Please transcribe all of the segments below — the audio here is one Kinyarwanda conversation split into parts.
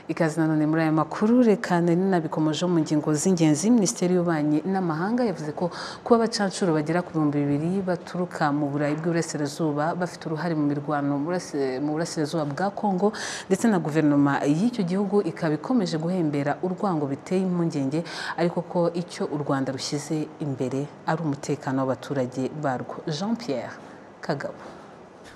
bikazanane muri aya makuru reka nari nabikomeje mu ngingo z'ingenzi minisiteri y'ububanyi n'amahanga yavuze ko kuba abacancuro bagera ku bihumbi bibiri baturuka mu burayi bw'iburasirazuba bafite uruhare mu mirwano mu burasirazuba bwa kongo ndetse na guverinoma y'icyo gihugu ikaba ikomeje guhembera urwango biteye impungenge ariko ko icyo u rwanda rushyize imbere ari umutekano w'abaturage barwo jean pierre kagabo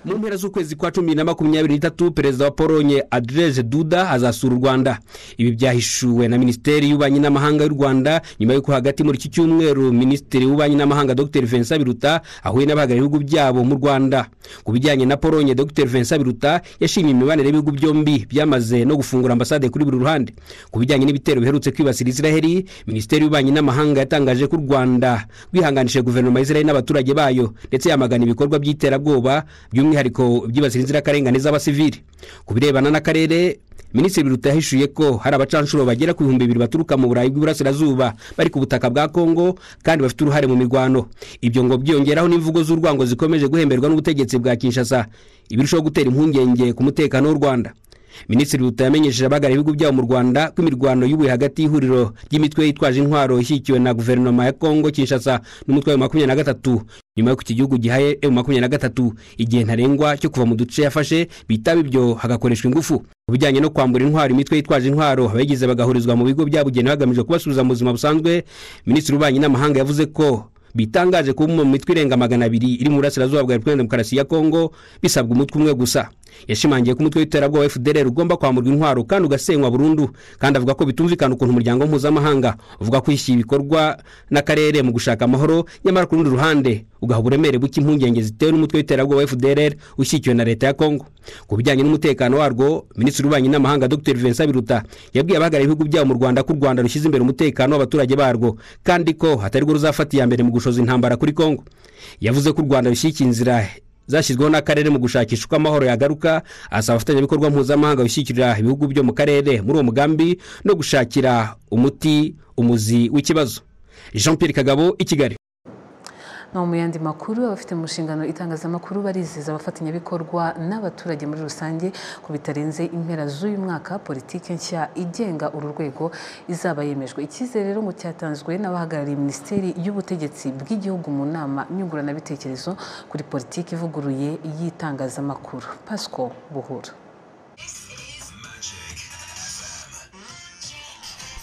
mu mpera z'ukwezi kwa cumi na makumyabiri n'itatu perezida wa polonye adereze duda azasura u rwanda ibi byahishuwe na minisiteri y'ububanyi n'amahanga y'u rwanda nyuma y'uko hagati muri iki cyumweru minisitiri w'ububanyi n'amahanga dr vincent biruta ahuye n'abahagarariye ibihugu byabo mu rwanda ku bijyanye na polonye dr vincent biruta yashimye imibanire y'ibihugu byombi byamaze no gufungura ambasade kuri buri ruhande ku bijyanye n'ibitero biherutse kwibasira israheli minisiteri y'ububanyi n'amahanga yatangaje ko u rwanda rwihanganishije guverinoma y'isiraheli n'abaturage bayo ndetse yamagana ibikorwa by'iterabwoba by'umwihariko by'umwihariko byibasira inzirakarengane z'abasivili ku birebana n'akarere minisitiri biruta yahishuye ko hari abacanshuro bagera ku bihumbi bibiri baturuka mu burayi bw'iburasirazuba bari ku butaka bwa kongo kandi bafite uruhare mu mirwano ibyo ngo byongeraho n'imvugo z'urwango zikomeje guhemberwa n'ubutegetsi bwa kinshasa ibirushaho gutera impungenge ku mutekano w'u rwanda minisitiri biruta yamenyesheje abahagarariye ibihugu byabo mu rwanda ko imirwano y'ubuye hagati y'ihuriro ry'imitwe yitwaje intwaro ishyigikiwe na guverinoma ya kongo kinshasa n'umutwe wa makumyabiri na gatatu nyuma y'uko iki gihugu gihaye emu makumyabiri na gatatu igihe ntarengwa cyo kuva mu duce yafashe bitaba ibyo hagakoreshwa ingufu mu bijyanye no kwambura intwaro imitwe yitwaje intwaro abayigize bagahurizwa mu bigo byabugenewe hagamijwe kubasubiza mu buzima busanzwe minisitiri w'ububanyi n'amahanga yavuze ko bitangaje kuba mu mitwe irenga magana abiri iri mu burasirazuba bwa repubulika demokarasi ya kongo bisabwa umutwe umwe gusa yashimangiye ko umutwe w'iterabwoba fdr ugomba kwamburwa intwaro kandi ugasenywa burundu kandi avuga ko bitumvikana ukuntu umuryango mpuzamahanga uvuga ko ishyira ibikorwa n'akarere mu gushaka amahoro nyamara ku rundi ruhande ugaha uburemere buke impungenge zitewe n'umutwe w'iterabwoba fdr ushyigikiwe na leta ya kongo ku bijyanye n'umutekano warwo minisitiri w'ububanyi n'amahanga dr vincent biruta yabwiye abahagarariye ibihugu byabo mu rwanda ko u rwanda rushyize imbere umutekano w'abaturage barwo kandi ko hatari rwo ruzafata iya mbere mu gushoza intambara kuri kongo yavuze ko u rwanda rushyigikiye inzira zashyizweho n'akarere mu gushakisha uko amahoro yagaruka asaba abafatanyabikorwa mpuzamahanga gushyigikira ibihugu byo mu karere muri uwo mugambi no gushakira umuti umuzi w'ikibazo jean Pierre kagabo i kigali no mu yandi makuru abafite mu nshingano itangazamakuru barizeza abafatanyabikorwa n'abaturage muri rusange ko bitarenze impera z'uyu mwaka politiki nshya igenga uru rwego izaba yemejwe icyizere rero ngo cyatanzwe n'abahagarariye minisiteri y'ubutegetsi bw'igihugu mu nama nyunguranabitekerezo kuri politiki ivuguruye y'itangazamakuru pasco buhura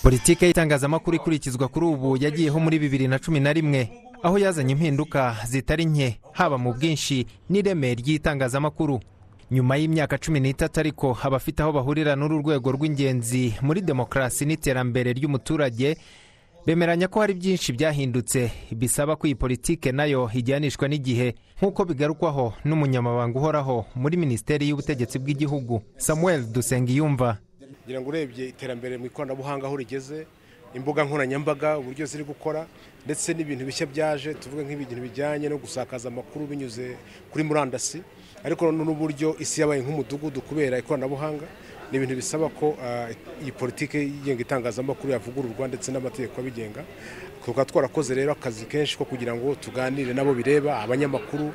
politiki y'itangazamakuru ikurikizwa kuri ubu yagiyeho muri bibiri na cumi na rimwe aho yazanye impinduka zitari nke haba mu bwinshi n'ireme ry'itangazamakuru nyuma y'imyaka cumi n'itatu ariko abafite aho bahurira n'uru rwego rw'ingenzi muri demokarasi n'iterambere ry'umuturage bemeranya ko hari byinshi byahindutse bisaba ko iyi politike nayo ijyanishwa n'igihe nk'uko bigarukwaho n'umunyamabanga uhoraho muri minisiteri y'ubutegetsi bw'igihugu samuel dusengiyumva kugira ngo urebye iterambere mu ikoranabuhanga aho rigeze imbuga nkoranyambaga uburyo ziri gukora ndetse n'ibintu bishya byaje tuvuga nk'ibintu bijyanye no gusakaza amakuru binyuze kuri murandasi ariko n'uburyo isi yabaye nk'umudugudu kubera ikoranabuhanga ni ibintu bisaba ko iyi politiki yigenga itangazamakuru yavugururwa ndetse n'amategeko abigenga tukaba twarakoze rero akazi kenshi ko kugira ngo tuganire nabo bireba abanyamakuru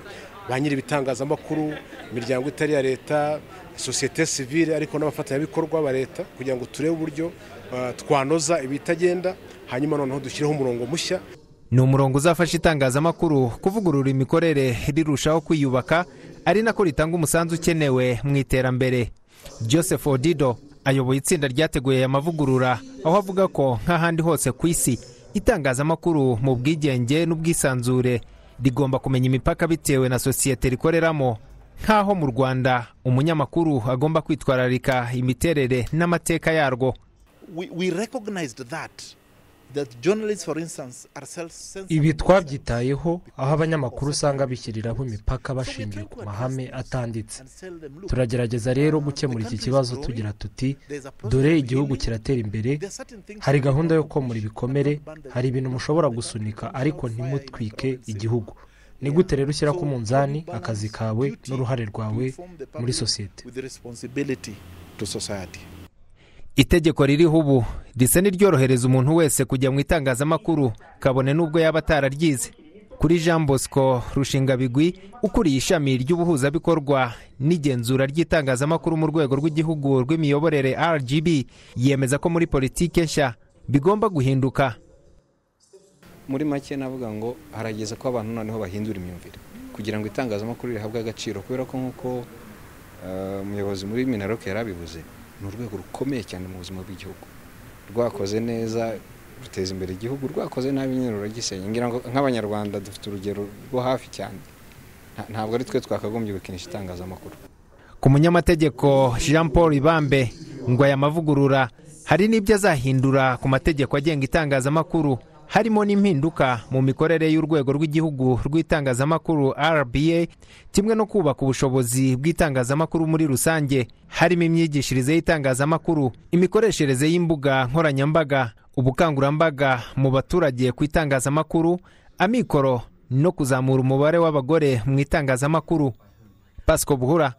ba nyiri ibitangazamakuru imiryango itari iya leta sosiyete sivile ariko n'abafatanyabikorwa ba leta kugira ngo turebe uburyo twanoza ibitagenda hanyuma noneho dushyireho umurongo mushya ni umurongo uzafasha itangazamakuru kuvugurura imikorere rirushaho kwiyubaka ari nako ritanga umusanzu ukenewe mu iterambere joseph odido ayoboye itsinda ryateguye aya mavugurura aho avuga ko nk'ahandi hose ku isi itangazamakuru mu bwigenge n'ubwisanzure rigomba kumenya imipaka bitewe na sosiyete rikoreramo nk'aho mu rwanda umunyamakuru agomba kwitwararika imiterere n'amateka yarwo ibi twabyitayeho aho abanyamakuru usanga bishyiriraho imipaka bashingiye ku mahame atanditse turagerageza rero gukemura iki kibazo tugira tuti dore igihugu kiratera imbere hari gahunda yo komora ibikomere hari ibintu mushobora gusunika ariko ntimutwike igihugu ni gute rero ushyira ku munzani akazi kawe n'uruhare rwawe muri sosiyete itegeko ririho ubu risa n'iryorohereza umuntu wese kujya mu itangazamakuru kabone n'ubwo yaba atararyize ku kuri jean bosco rushingabigwi ukuriye ishami ry'ubuhuzabikorwa n'igenzura ry'itangazamakuru mu rwego rw'igihugu rw'imiyoborere rgb yemeza ko muri politiki nshya bigomba guhinduka muri make navuga ngo harageze ko abantu noneho bahindura imyumvire kugira ngo itangazamakuru rihabwe agaciro kubera ko nk'uko eh, umuyobozi muri minarok yarabivuze ni urwego rukomeye cyane mu buzima bw'igihugu rwakoze neza ruteza imbere igihugu rwakoze nabi nyine ruragisenya ngira ngo nk'abanyarwanda dufite urugero rwo hafi cyane Nta- ntabwo ari twe twakagombye gukinisha itangazamakuru ku munyamategeko jean paul ibambe ngo aya mavugurura hari n'ibyo azahindura ku mategeko agenga itangazamakuru harimo n'impinduka mu mikorere y'urwego rw'igihugu rw'itangazamakuru rba kimwe no kubaka ubushobozi bw'itangazamakuru muri rusange harimo imyigishirize y'itangazamakuru imikoreshereze y'imbuga nkoranyambaga ubukangurambaga mu baturage ku itangazamakuru amikoro no kuzamura umubare w'abagore mu itangazamakuru pasco buhura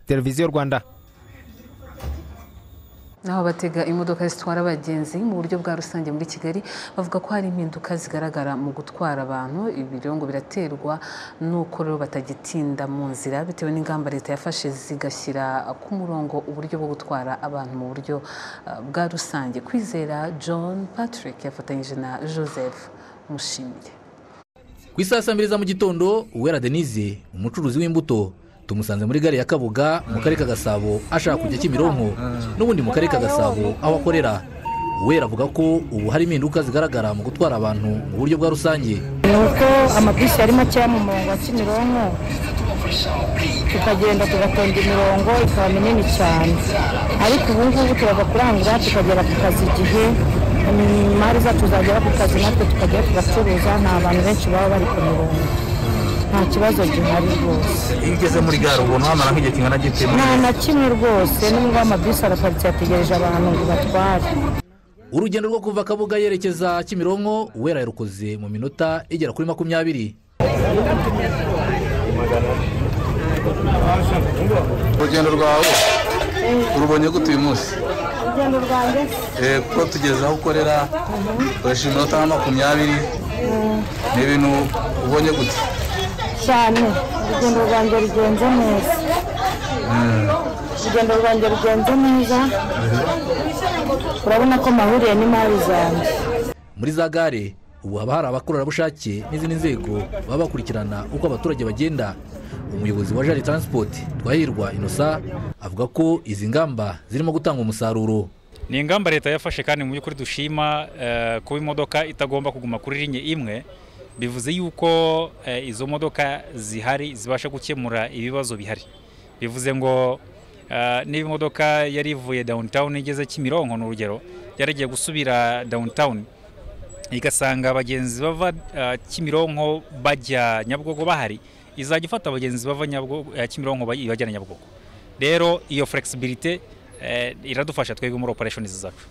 televiziyo rwanda naho abatega imodoka zitwara abagenzi mu buryo bwa rusange muri kigali bavuga ko hari impinduka zigaragara mu gutwara abantu ibi rero ngo biraterwa n'uko rero batagitinda mu nzira bitewe n'ingamba leta yafashe zigashyira ku murongo uburyo bwo gutwara abantu mu buryo eh, bwa rusange kwizera john patrick yafatanyije na joseph mushimiye ku isaha saa mbiri za mu gitondo uwera denise umucuruzi w'imbuto tumusanze muri gare ya kabuga mu karere ka gasabo ashaka kujya kimironko n'ubundi mu karere ka gasabo aho akorera uwera avuga ko ubu hari impinduka zigaragara mu gutwara abantu mu buryo bwa rusange ni uko amabisi ari makeya mu murongo wa kimironko tukagenda tugatonda imirongo ikaba minini cyane ariko ubu ngubu turaza kurangura tukagera ku kazi igihe mm, imari zacu zagera ku kazi natwe tukajya tugacuruza nta bantu benshi baba bari ku mirongo nta kibazo gihari rwose iyo ugeze muri gare ubona wamara nk'igihe kingana gite nta na kimwe rwose nubwo amabisi araparitse yategereje abantu ngo batware urugendo rwo kuva kabuga yerekeza kimironko uwera yarukoze mu minota igera kuri makumyabiri urugendo rwawe urubonye gute uyu munsi urugendo rwanjye Eh, kuko tugeze aho ukorera ukoresha iminota nka makumyabiri ni ibintu ubonye gute cyane urugendo rwanjye rugenze neza urugendo rwanjye rugenze neza urabona ko mahuriye n'imari zanjye muri za gare ubu haba hari abakorerabushake n'izindi nzego baba bakurikirana uko abaturage bagenda umuyobozi wa jari transport twahirwa inosa avuga ko izi ngamba zirimo gutanga umusaruro ni ingamba leta yafashe kandi mu by'ukuri dushima eh, kuba imodoka itagomba kuguma kuri linye imwe bivuze yuko eh, izo modoka zihari zibasha gukemura ibibazo bihari bivuze ngo eh, niba imodoka yari ivuye downtown igeze kimironko ni urugero yari igiye gusubira downtown igasanga abagenzi bava eh, kimironko bajya nyabugogo bahari izajya ifata abagenzi bava Nyabugogo- eh, kimironko bayi- ibajyana nyabugogo rero iyo flexibility eh, iradufasha twebwe muri operationizi zacu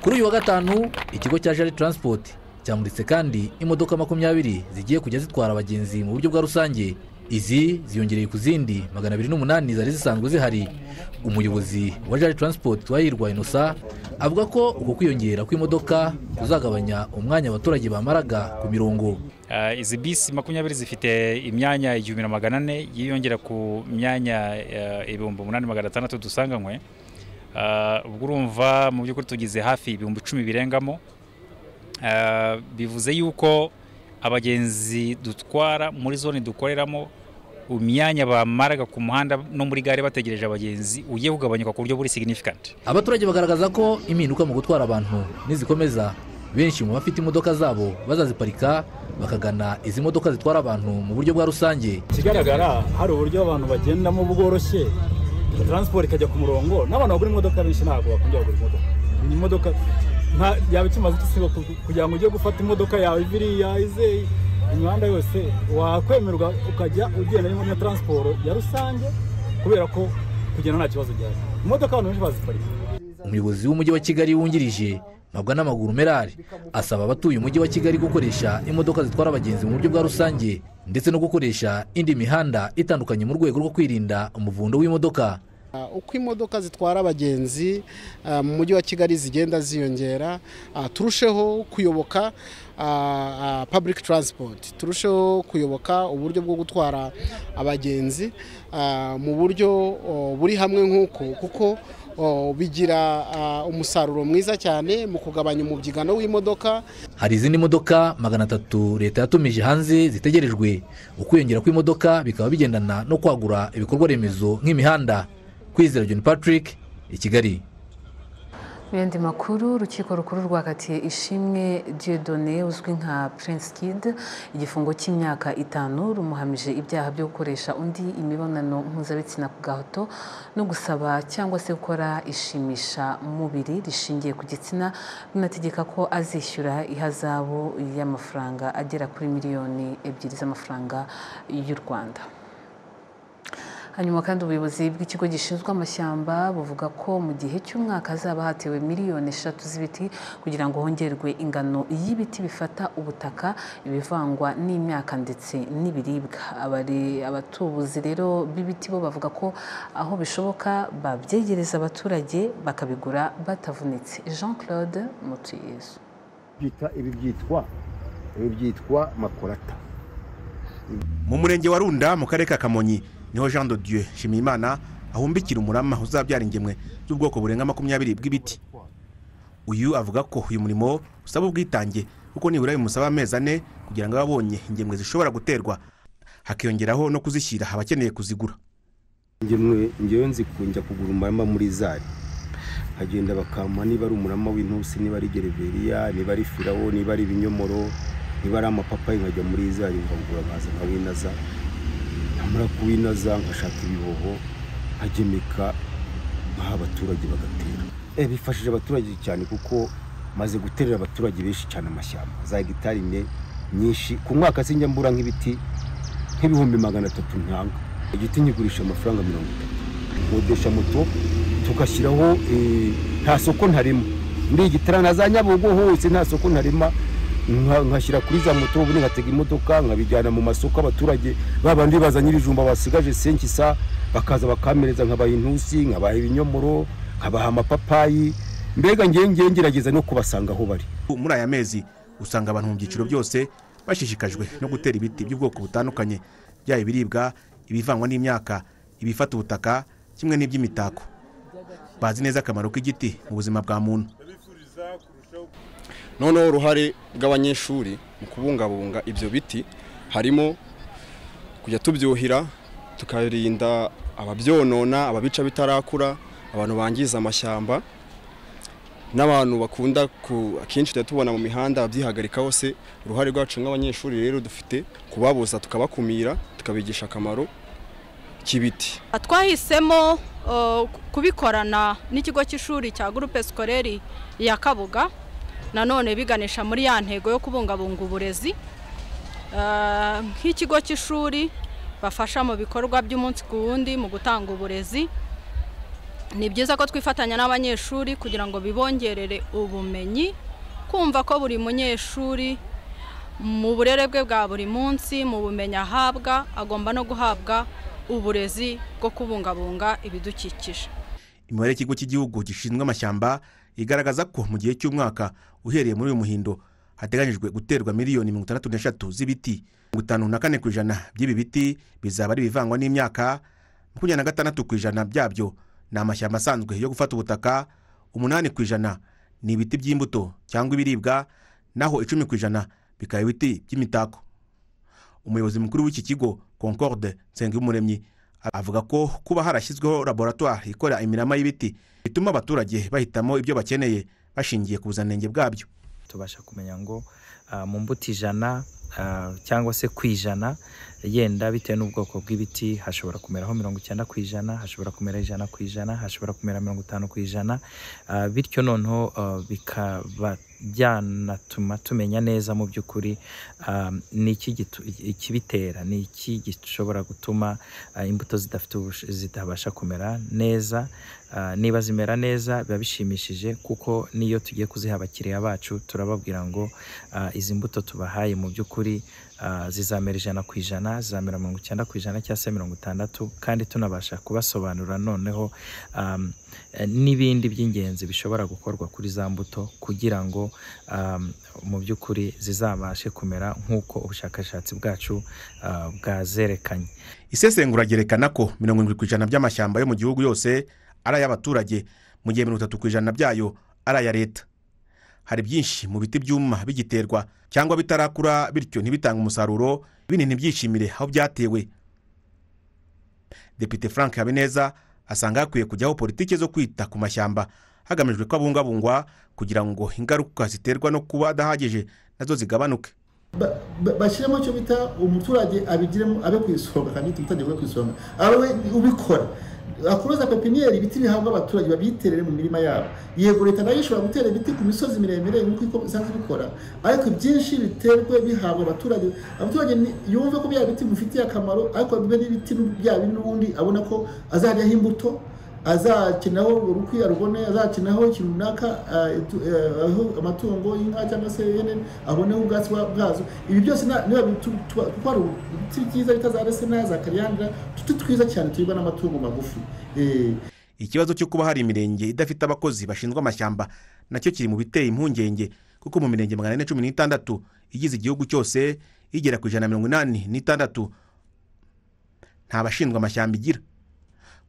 kuri uyu wa gatanu ikigo cya jari transport cyamuritse kandi imodoka makumyabiri zigiye kujya zitwara abagenzi mu buryo bwa rusange izi ziyongereye ku zindi magana abiri n'umunani zari zisanzwe zihari umuyobozi wa jari transport twahirwa inosa avuga ko uko kwiyongera kw'imodoka kuzagabanya umwanya abaturage bamaraga ku mirongo Eh, izi bisi makumyabiri zifite imyanya igihumbi na magana ane yiyongera ku myanya eh, ibihumbi umunani magana atandatu dusanganywe Eh, ubwo urumva mu by'ukuri tugize hafi ibihumbi icumi birengamo Eh, bivuze yuko abagenzi dutwara muri zone dukoreramo imyanya bamaraga ku muhanda no muri gare bategereje abagenzi ugiye kugabanyuka ku buryo buri significant abaturage bagaragaza ko impinduka mu gutwara abantu nizikomeza benshi mu bafite imodoka zabo bazaziparika bakagana izi modoka zitwara abantu mu buryo bwa rusange ikigaragara hari uburyo abantu bagendamo bworoshye taransiporo ikajya ku murongo n'abantu bagura imodoka benshi ntabwo bakunda kugura imodoka Ni imodoka nta- yaba ikimaze iki sibo ku- kugira ngo ujye gufata imodoka yawe biriya izeye imihanda yose wakwemerwa ukajya ugenda n'imodoka na taransiporo ya rusange kubera ko kugenda nta kibazo gihari imodoka abantu benshi baziparika umuyobozi w'umujyi wa kigali wungirije mabwa n'amaguru merari asaba abatuye umujyi wa kigali gukoresha imodoka zitwara abagenzi mu buryo bwa rusange ndetse no gukoresha indi mihanda itandukanye mu rwego rwo kwirinda umuvundo w'imodoka uko imodoka zitwara abagenzi mu mujyi wa kigali zigenda ziyongera turusheho kuyoboka public transport turusheho kuyoboka uburyo bwo gutwara abagenzi mu buryo buri hamwe nk'uko kuko bigira umusaruro mwiza cyane mu kugabanya umubyigano w'imodoka hari izindi modoka magana atatu leta yatumije hanze zitegerejwe ukwiyongera kw'imodoka bikaba bigendana no kwagura ibikorwa remezo nk'imihanda kwizera john patrick i kigali mu yandi makuru urukiko rukuru rwakatiye ishimwe Dieudonné uzwi nka prince kid igifungo cy'imyaka itanu rumuhamije ibyaha byo gukoresha undi imibonano mpuzabitsina ku gahato no gusaba cyangwa se gukora ishimisha mubiri rishingiye ku gitsina runategeka ko azishyura ihazabu y'amafaranga agera kuri miliyoni ebyiri z'amafaranga y'u rwanda hanyuma kandi ubuyobozi bw'ikigo gishinzwe amashyamba buvuga ko mu gihe cy'umwaka hazaba hatewe miliyoni eshatu z'ibiti kugira ngo hongerwe ingano y'ibiti bifata ubutaka ibivangwa n'imyaka ndetse n'ibiribwa abatubuzi rero b'ibiti bo bavuga ko aho bishoboka babyegereza abaturage bakabigura batavunitse jean claude mutuyezu ibi byitwa ibi byitwa makorata mu murenge wa runda mu karere ka kamonyi niho jean de dieu nshimiyimana ahumbikira umurama uzabyara ingemwe z'ubwoko burenga makumyabiri bw'ibiti uyu avuga ko uyu murimo usaba ubwitange kuko nibura bimusaba amezi ane kugira ngo abe abonye ingemwe zishobora guterwa hakiyongeraho no kuzishyira abakeneye kuzigura ingemwe ngewe nzikunjya kugura umurama muri zari nkagenda bakampa niba ari umurama w'intusi niba ari gereveriya niba ari firawo niba ari ibinyomoro niba ari amapapayi nkajya muri zari nkagura nkaza nkawinaza namara kuwinaza nkashaka ibihoho nkagemeka nkaha abaturage bagatera bifashije abaturage cyane kuko maze guterera abaturage benshi cyane amashyamba za hegitari ine nyinshi ku mwaka sinjya mbura nk'ibiti nk'ibihumbi magana atatu ntanga igiti nyigurisha amafaranga mirongo itatu nkodesha moto tugashyiraho nta soko ntarema muri gitarana za nyabugo hose nta soko ntarema nkashyira kuri za moto ubundi ngatega imodoka nkabijyana mu masoko abaturage babandi bazanye ibijumba basigaje senkisa bakaza bakamereza nkabaha intusi nkabaha ibinyomoro nkabaha amapapayi mbega ngewe ngerageza no kubasanga aho bari muri aya mezi usanga abantu mu byiciro byose bashishikajwe no gutera ibiti by'ubwoko butandukanye byaba ibiribwa ibivangwa n'imyaka ibifata ubutaka kimwe n'iby'imitako bazi neza akamaro k'igiti mu buzima bwa muntu noneho uruhare rw'abanyeshuri mu kubungabunga ibyo biti harimo kujya tubyuhira tukarinda ababyonona ababica bitarakura abantu bangiza amashyamba n'abantu bakunda akenshi tujya tubona mu mihanda babyihagarikaho se uruhare rwacu nk'abanyeshuri rero dufite kubabuza tukabakumira tukabigisha akamaro k'ibiti twahisemo kubikorana n'ikigo cy'ishuri cya gurupe sikoreri ya kabuga nanone biganisha muri ya ntego yo kubungabunga uburezi nk'ikigo cy'ishuri bafasha mu bikorwa by'umunsi ku wundi mu gutanga uburezi ni byiza ko twifatanya n'abanyeshuri kugira ngo bibongerere ubumenyi kumva ko buri munyeshuri mu burere bwe bwa buri munsi mu bumenyi ahabwa agomba no guhabwa uburezi bwo kubungabunga ibidukikije imibare y'ikigo cy'igihugu gishinzwe amashyamba igaragaza ko mu gihe cy'umwaka uhereye muri uyu muhindo hateganyijwe guterwa miliyoni mirongo itandatu n'eshatu z'ibiti mirongo itanu na kane ku ijana by'ibi biti bizaba ari ibivangwa n'imyaka makumyabiri na gatandatu ku ijana byabyo ni amashyamba asanzwe yo gufata ubutaka umunani ku ijana ni ibiti by'imbuto cyangwa ibiribwa naho icumi ku ijana bikaba ibiti by'imitako umuyobozi mukuru w'iki kigo concorde nsengumuremyi avuga ko kuba harashyizweho laboratwari ikora imirama y'ibiti bituma abaturage bahitamo ibyo bakeneye bashingiye ku buziranenge bwabyo tubasha kumenya ngo mu mbuto ijana cyangwa se ku ijana yenda bitewe n'ubwoko bw'ibiti hashobora kumeraho mirongo icyenda ku ijana hashobora kumera ijana ku ijana hashobora kumera mirongo itanu ku ijana bityo noneho bikaba byanatuma tumenya neza mu by'ukuri ni ikibitera ni iki gishobora gutuma imbuto zitabasha kumera neza niba zimera neza biba bishimishije kuko n'iyo tugiye kuziha abakiriya bacu turababwira ngo izi mbuto tubahaye mu by'ukuri ah, zizamera ijana ku ijana zizamera mirongo icyenda ku ijana cyangwa se mirongo itandatu kandi tunabasha kubasobanurira noneho um, eh, n'ibindi by'ingenzi bishobora gukorwa kuri za mbuto kugira ngo um, mu by'ukuri zizabashe kumera nk'uko ubushakashatsi bwacu ah, bwazerekanye isesengura ryerekana ko mirongo irindwi ku ijana by'amashyamba yo mu gihugu yose ari ay'abaturage mu gihe mirongo itatu ku ijana byayo ari aya leta hari byinshi mu biti byuma bigiterwa cyangwa bitarakura bityo ntibitange umusaruro binini byishimire aho byatewe depite frank habineza asanga hakwiye kujyaho politiki zo kwita ku mashyamba hagamijwe ko abungabungwa kugira ngo ingaruka ziterwa no kuba adahagije nazo zigabanuke Ba- ba- bashyiremo icyo bita umuturage abigiremo abe ku isonga kandi umuturage we ku isonga abe ubikora akuroza pepiniyeri ibiti bihabwa abaturage babiterere mu mirima yabo yego leta nayo ishobora gutera ibiti ku misozi miremire nk'uko iko- isanzwe ibikora ariko ibyinshi biterwe bihabwa abaturage abaturage ni- yumve ko bya biti bimufitiye akamaro ariko bibe n'ibiti n'ubu- bya bindi n'ubundi abona ko azajyaho imbuto azakinaho urukwi arubone azakinaho ikintu runaka ah, itu- eh, aho amatungo y'inka cyangwa se ihene aboneho ubwatsi bwa- bwazo ibi byose na- niba bitu- tuba- kuko hari ibiti byiza bita za resina za kariyandira tuti twiza cyane turibwa n'amatungo magufi ikibazo cyo kuba hari imirenge idafite abakozi bashinzwe amashyamba nacyo kiri mu biteye impungenge kuko mu mirenge magana ane cumi n'itandatu igize igihugu cyose igera ku ijana na mirongo inani n'itandatu nta bashinzwe amashyamba igira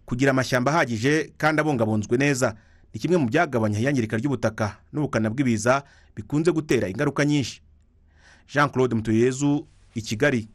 kugira amashyamba ahagije kandi abungabunzwe neza ni kimwe mu byagabanya iyangirika ry'ubutaka n'ubukana bw'ibiza bikunze gutera ingaruka nyinshi jean claude mutuyezu i kigali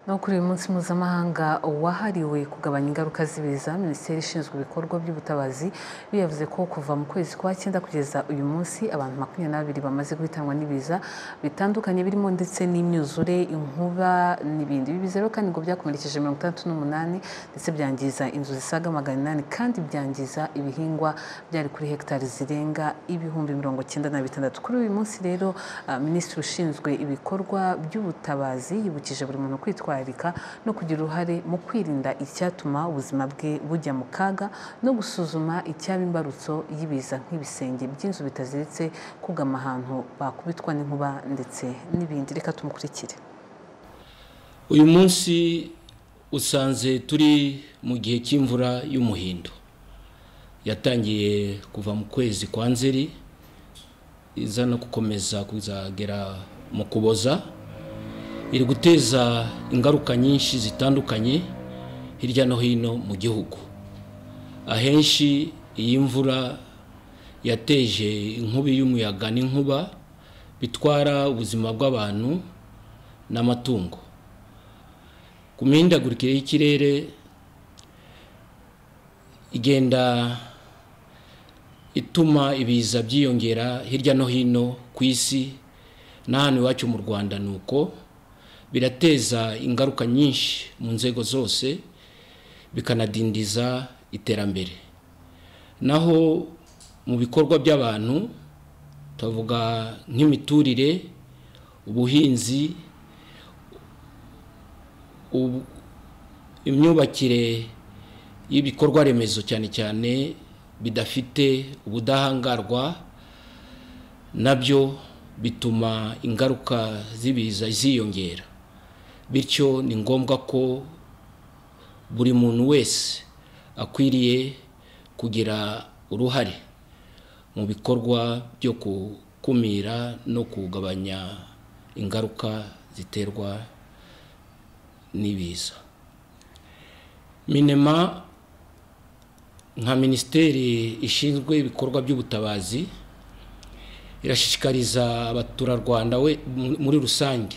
no kuri uyu munsi mpuzamahanga wahariwe kugabanya ingaruka z'ibiza minisiteri ishinzwe ibikorwa by'ubutabazi biyavuze ko kuva mu kwezi kwa cyenda kugeza uyu munsi abantu makumyabiri bamaze guhitanwa n'ibiza bitandukanye birimo ndetse n'imyuzure inkuba n'ibindi ibi biza rero kandi ngo byakomerekeje mirongo itandatu n'umunani ndetse byangiza inzu zisaga magana inani kandi byangiza ibihingwa byari kuri hegitari zirenga ibihumbi mirongo icyenda na bitandatu kuri uyu munsi rero ah, minisitiri ushinzwe ibikorwa by'ubutabazi yibukije buri muntu kwitwararika no kugira uruhare mu kwirinda icyatuma ubuzima bwe bujya mu kaga no gusuzuma icyaba imbarutso y'ibiza nk'ibisenge by'inzu bitaziritse kugama ahantu bakubitwa n'inkuba ndetse n'ibindi reka tumukurikire uyu munsi usanze turi mu gihe cy'imvura y'umuhindo yatangiye kuva mu kwezi kwa nzeri iza no gukomeza kuzagera mu kuboza iri guteza ingaruka nyinshi zitandukanye hirya no hino mu gihugu ahenshi iyi mvura yateje inkubi y'umuyaga n'inkuba bitwara ubuzima bw'abantu n'amatungo ku mihindagurikire y'ikirere igenda ituma ibiza byiyongera hirya no hino ku isi n'ahantu iwacu mu rwanda ni uko birateza ingaruka nyinshi mu nzego zose bikanadindiza iterambere naho mu bikorwa by'abantu tuvuga nk'imiturire ubuhinzi ubu- imyubakire y'ibikorwa remezo cyane cyane bidafite ubudahangarwa nabyo bituma ingaruka z'ibiza ziyongera bityo ni ngombwa ko buri muntu wese akwiriye kugira uruhare mu bikorwa byo gukumira no kugabanya ingaruka ziterwa n'ibiza minema nka minisiteri ishinzwe ibikorwa by'ubutabazi irashishikariza abaturarwanda we mu- muri rusange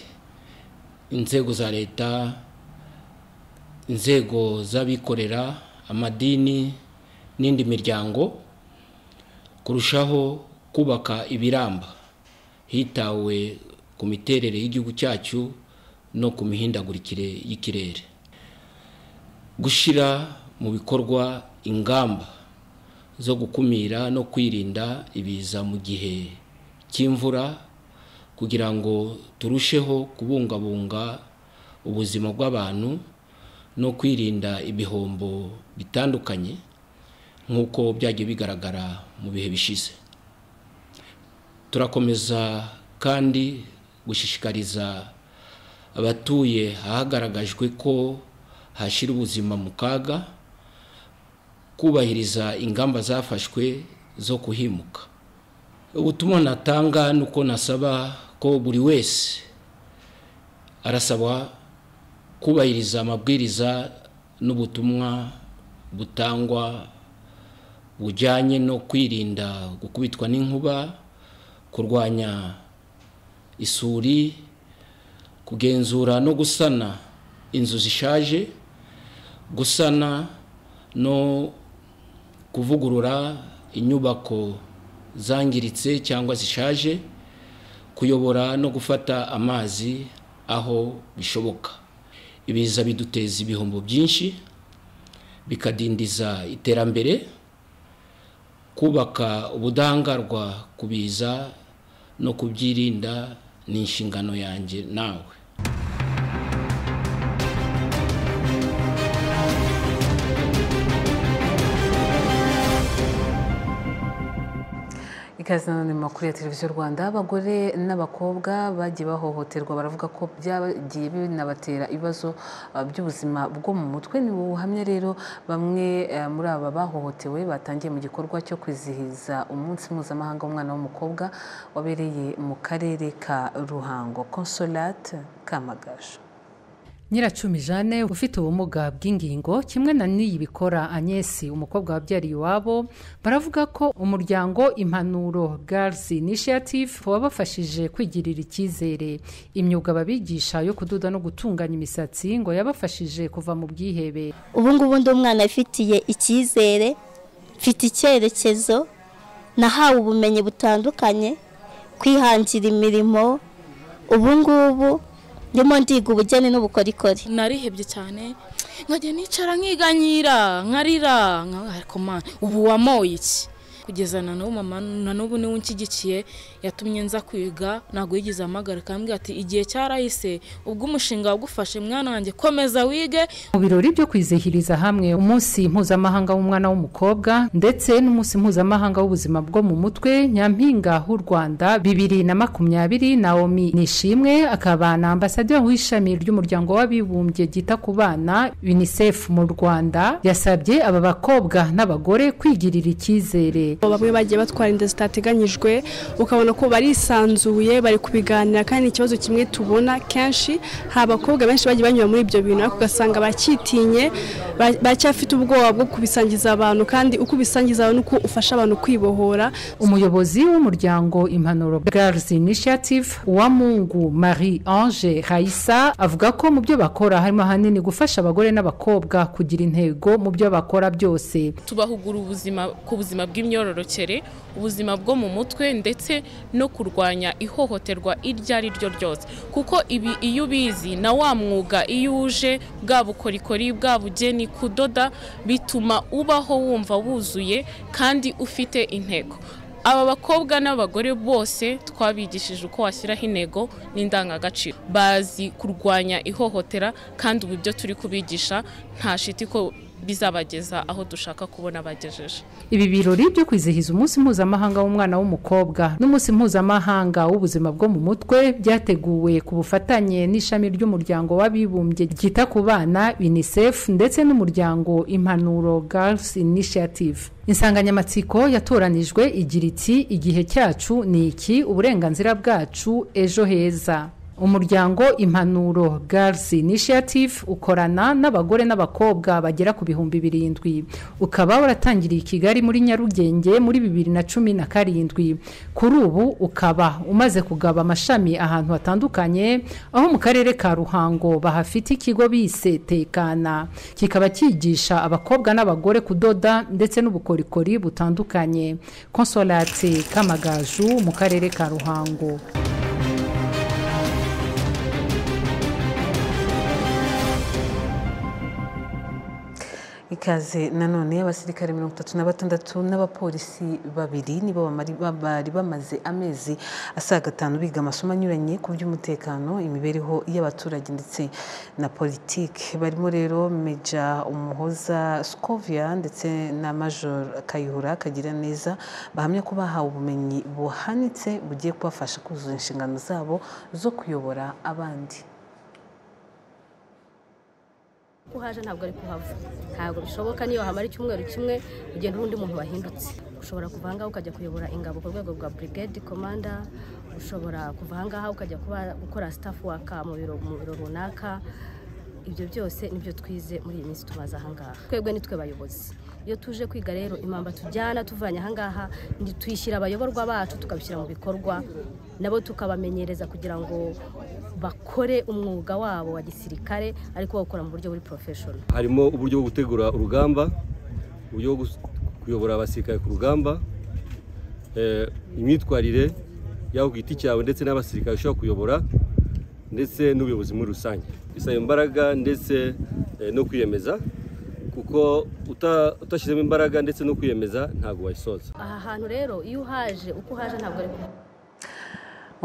inzego za leta inzego z'abikorera amadini n'indi miryango kurushaho kubaka ibiramba hitawe ku miterere y'igihugu cyacu no ku mihindagurikire y'ikirere gushyira mu bikorwa ingamba zo gukumira no kwirinda ibiza mu gihe cy'imvura kugira ngo turusheho kubungabunga ubuzima bw'abantu no kwirinda ibihombo bitandukanye nk'uko byagiye bigaragara mu bihe bishize turakomeza kandi gushishikariza abatuye ahagaragajwe ko hashyira ubuzima mu kaga kubahiriza ingamba zafashwe zo kuhimuka ubutumwa natanga ni uko nasaba ko buri wese arasabwa kubahiriza amabwiriza n'ubutumwa butangwa bujyanye no kwirinda gukubitwa n'inkuba kurwanya isuri kugenzura no gusana inzu zishaje gusana no kuvugurura inyubako zangiritse cyangwa zishaje kuyobora no gufata amazi aho bishoboka ibiza biduteza ibihombo byinshi bikadindiza iterambere kubaka ubudahangarwa ku biza no kubyirinda ni inshingano yanjye nawe ikaze nanone mu makuru ya televiziyo rwanda abagore n'abakobwa bagiye bahohoterwa baravuga ko byagiye binabatera ibibazo by'ubuzima bwo mu mutwe ni ubuhamya rero bamwe muri aba bahohotewe batangiye mu gikorwa cyo kwizihiza umunsi mpuzamahanga w'umwana w'umukobwa wabereye mu karere ka ruhango consolate kamagaje nyiracumi jane ufite ubumuga bw'ingingo kimwe na n'iyi bikora anyesi umukobwa wabyariye iwabo baravuga ko umuryango impanuro girls initiative wabafashije kwigirira icyizere imyuga babigisha yo kudoda no gutunganya imisatsi ngo yabafashije kuva mu bwihebe ubu ngubu ndi umwana afitiye icyizere mfite icyerekezo nahawe ubumenyi butandukanye kwihangira imirimo ubu ngubu ndimo ndiga ubugeni n'ubukorikori narihebye cyane nkajya nicara nkiganyira nkarira ariko ubu wamoye iki kugeza na n'ubu mama na n'ubu niwe unshyigikiye yatumye nza kwiga ntabwo yigeze amagara akambwira ati igihe cyarahise ubwo umushinga wagufashe mwana wanjye komeza wige mu birori byo kwizihiriza hamwe umunsi mpuzamahanga w'umwana w'umukobwa ndetse n'umunsi mpuzamahanga w'ubuzima bwo mu mutwe nyampinga h'u rwanda bibiri na makumyabiri nawomi nishimwe akaba na ambasaderi w'ishami ry'umuryango w'abibumbye ryita ku bana unicef mu rwanda yasabye aba bakobwa n'abagore kwigirira icyizere bamwe bagiye batwara inda zitateganyijwe ukabona ko barisanzuye bari kubiganira kandi ikibazo kimwe tubona kenshi hari abakobwa benshi bagiye banyura muri ibyo bintu ariko ugasanga bacyitinye bacyafite ubwoba bwo kubisangiza abantu kandi uko ubisangiza abantu uko ufasha abantu kwibohora umuyobozi w'umuryango impanuro girls initiative uwamungu marie ange hayisa avuga ko mu byo bakora harimo ahanini gufasha abagore n'abakobwa kugira intego mu byo bakora byose tubahugura ubuzima ku buzima bw'imyororokere imyororokere ubuzima bwo mu mutwe ndetse no kurwanya ihohoterwa iryo ari ryo ryose kuko ibi iyo ubizi na wa mwuga iyo uje bwa bukorikori bwa bugeni kudoda bituma ubaho wumva wuzuye kandi ufite intego aba bakobwa n'abagore bose twabigishije uko washyiraho intego n'indangagaciro bazi kurwanya ihohotera kandi ubu ibyo turi kubigisha nta shiti ko bizabageza aho dushaka kubona bagejeje ibi birori byo kwizihiza umunsi mpuzamahanga w'umwana w'umukobwa n'umunsi mpuzamahanga w'ubuzima bwo mu mutwe byateguwe ku bufatanye n'ishami ry'umuryango w'abibumbye ryita ku bana unicef ndetse n'umuryango impanuro girls initiative insanganyamatsiko yatoranijwe igira iti igihe cyacu ni iki uburenganzira bwacu ejo heza umuryango impanuro girls initiative ukorana n'abagore n'abakobwa bagera ku bihumbi birindwi ukaba waratangiriye i kigali muri nyarugenge muri bibiri na cumi na karindwi kuri ubu ukaba umaze kugaba amashami ahantu hatandukanye aho mu karere ka ruhango bahafite ikigo bise tekana kikaba cyigisha abakobwa n'abagore kudoda ndetse n'ubukorikori butandukanye konsolate kamagaju mu karere ka ruhango ikaze nanone abasirikare mirongo itatu na batandatu n'abapolisi babiri nibo bamari- bari bamaze amezi asaga atanu biga amasomo anyuranye ku by'umutekano imibereho y'abaturage ndetse na politiki barimo rero meja umuhoza skovia ndetse na major kayihura kagira neza bahamya ko bahawe ubumenyi buhanitse bugiye kubafasha kuzuza inshingano zabo zo kuyobora abandi uhaje ntabwo ari kuhava ntabwo bishoboka niyo hamara icyumweru kimwe ugenda uba undi muntu wahindutse ushobora kuva ahangaha ukajya kuyobora ingabo ku rwego rwa brigade komanda ushobora kuva ahangaha ukajya kuba gukora staff work mu biro mu biro runaka ibyo byose nibyo twize muri iyi minsi tumaze ahangaha twebwe nitwe bayobozi iyo tuje kwiga rero impamba tujyana tuvanye ahangaha tuyishyira abayoborwa bacu tukabishyira mu bikorwa nabo tukabamenyereza kugira ngo bakore umwuga wabo wa gisirikare ariko bawukora mu buryo buri porofeshono harimo uburyo bwo gutegura urugamba uburyo bwo gus- kuyobora abasirikare ku rugamba eh, imyitwarire yawe ku giti cyawe ndetse n'abasirikare ushobora kuyobora ndetse n'ubuyobozi muri rusange bisaba imbaraga ndetse eh, no kwiyemeza kuko uta- utashyizemo imbaraga ndetse no kwiyemeza ntabwo wayisoza aha hantu rero iyo uhaje uko uhaje ntabwo ari kuhava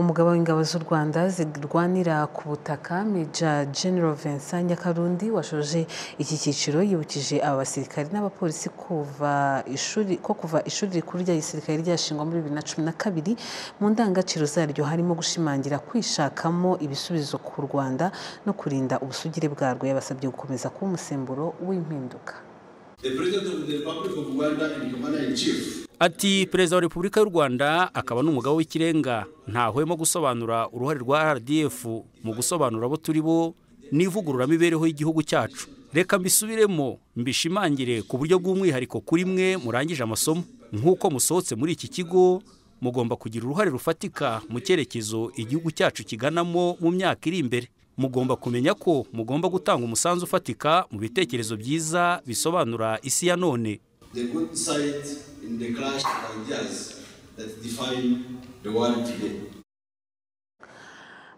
umugabo w'ingabo z'u rwanda zirwanira ku butaka meja general vincent nyakarundi washoje iki cyiciro yibukije aba basirikari n'abapolisi kuva ishuri ko kuva ishuri rikuru rya gisirikare ryashingwa muri bibiri na cumi na kabiri mu ndangagaciro zaryo harimo gushimangira kwishakamo ibisubizo ku rwanda no kurinda ubusugire bwarwo yabasabye gukomeza kuba umusemburo w'impinduka The President of the Republic of Rwanda and Commander in Chief Ati Perezida wa Repubulika y'u Rwanda akaba n'umugabo w'ikirenga ntahwemo gusobanura uruhare rwa RDF mu gusobanura abo turi bo n'ivugururamibereho y'igihugu cyacu. Reka mbisubiremo mbishimangire ku buryo bw'umwihariko kuri mwe murangije amasomo. Nk'uko musohotse muri iki kigo, mugomba kugira uruhare rufatika mu cyerekezo igihugu cyacu kiganamo mu myaka iri imbere. Mugomba kumenya ko mugomba gutanga umusanzu ufatika mu bitekerezo byiza bisobanura isi ya none. the good side in the clash of ideas that define the world today.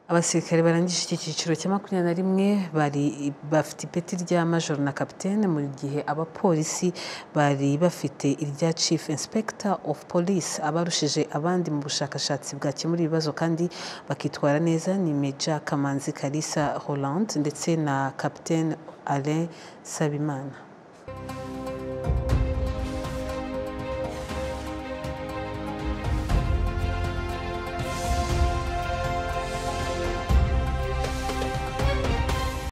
abasirikare barangije iki cyiciro cya makumyabiri na rimwe bari bafite ipeti rya majoro na kapitene mu gihe abapolisi bari bafite irya chief inspector of police abarushije abandi mu bushakashatsi bwakemura ibibazo kandi bakitwara neza ni meja kamanzi kalisa hollande ndetse na kapitene alain sabimana